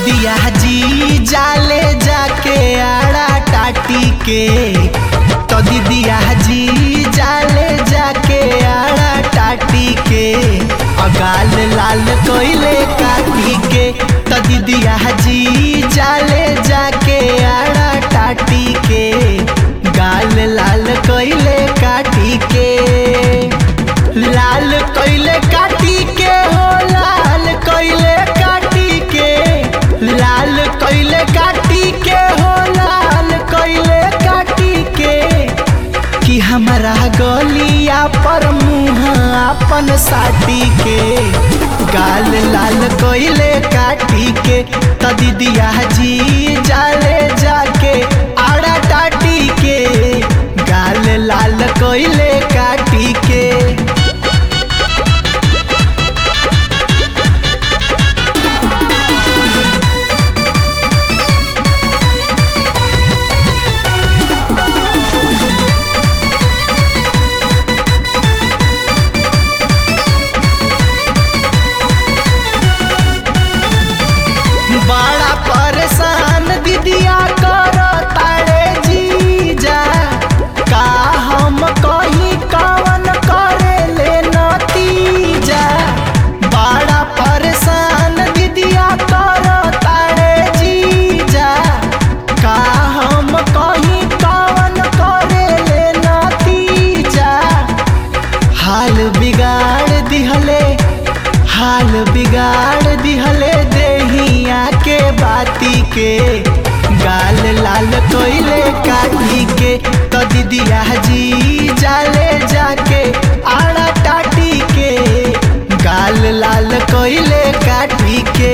दीदिया जी जाले जाके आड़ा टाटी के तो दीदिया जी जाले जाके आड़ा टाटी के अगाल लाल कोइले काटी के तो दीदिया जी जाले जाके आड़ा टाटी के गाल लाल कोइले काटी के लाल कोइले काटी के हो लाल कोइले काटी के लाल कोइले काटी के हो लाल कोइले काटी के कि हमारा गलिया पर मुँह अपन साटी के गाल लाल कोइले काटी के त दीदिया जी जाले जाके आड़ा टाटी के गाल लाल कोइले काटी के बड़ा परेशान दीदिया कर तारे जीजा का हम कहीं कवन करे ले नतीजा बड़ा परेशान दीदिया कर तारे जीजा का हम कहीं कवन करे ले नतीजा हाल बिगाड़ दिहले हाल बिगाड़ दिहले देहिया के बाती के गाल लाल कोइले काटी के तो दीदिया जी जाले जाके आड़ा टाटी के गाल लाल कोइले काटी के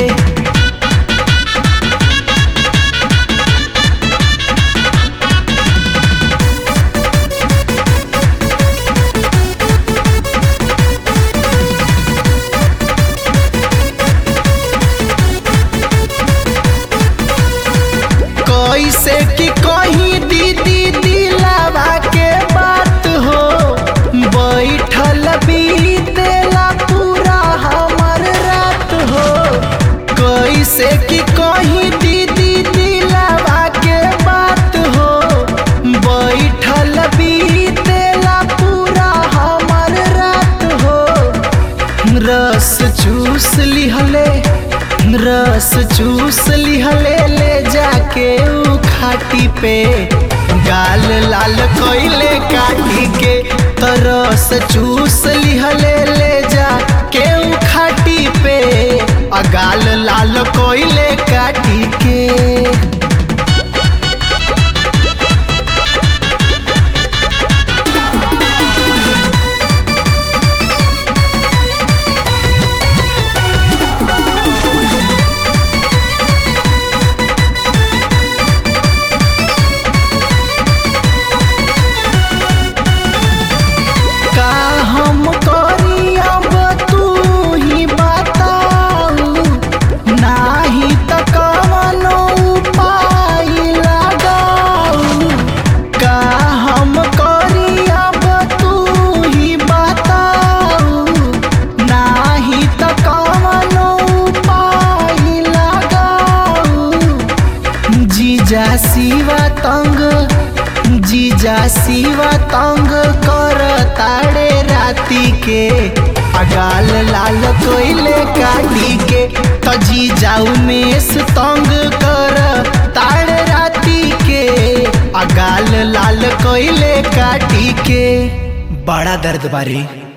कैसे कि कहीं दीदी दिलावा के बात हो बैठल बीतेला पूरा हमर रात हो कैसे कि कहीं दीदी दिलावा के बात हो बैठल बीतेला पूरा हमर रात हो रस चूस लिहले रस चूस लिहले ले जाके ऊ खाटी पे गाल लाल कोइले काटी के तो रस चूस लिहले ले जाके ऊ खाटी पे आ गाल लाल कोइले काटी के का हम करी अब तू ही बताऊ नाही त कवनो उपाय लगाऊ का हम करी अब तू ही बताऊ नाही त कवनो उपाय लगाऊ जीजा शिवा तंग जीजा शिवा तंग कर ताड़े राती के अगाल लाल कोइले काटी के तो जीजा उमेश तंग कर ताड़े राती के अगाल लाल कोइले काटी के बड़ा दर्द बारी